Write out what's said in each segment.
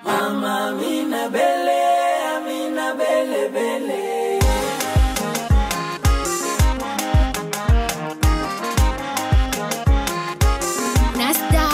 Mama Amina Bele, Amina Bele Bele. Nasta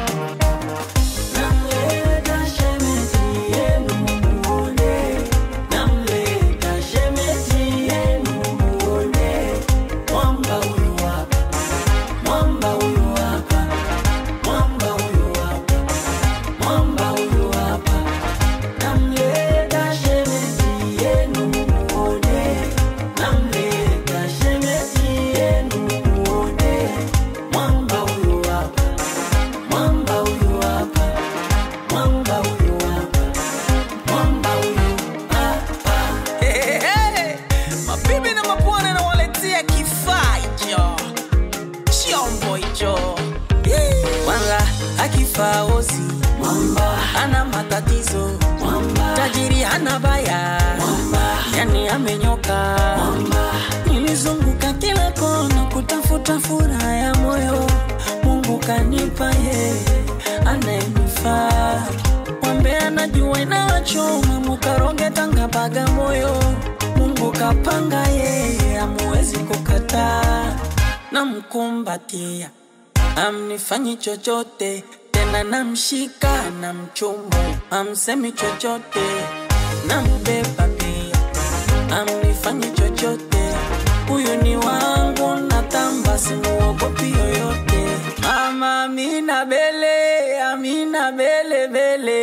Namleta shemeji yenu muone, namleta shemeji yenu muone. Mwamba huyu hapa, mwamba huyu hapa, mwamba huyu hapa, mwamba huyu hapa. Namleta shemeji yenu muone, namleta shemeji yenu muone. Mwamba huyu hapa, mwamba huyu hapa, mwamba huyu hapa, mwamba huyu hapa. Hey, hey. Mabibi na mabwana nawaletea kifaa hicho, chombo hicho Yee. Kwanza akifaa ozi Mwamba, hana matatizo, mwamba, tajiri hana baya, mwamba, yani amenyoka. mwamba, Nilizunguka kila kona kutafuta furaha ya moyo, Mungu kanipa yeye anayenifaa. Mwambe anajua inawachoma, mukaroge Tanga Bagamoyo, Mungu kapanga yeye, amuwezi kukataa. Namkumbatia, amnifanyi chochote tena, namshika na mchumu, amsemi chochote, nambeba pia amnifanyi chochote, huyu ni wangu, natamba simuogopi yoyote. Mama Amina Bele, Amina Bele Bele,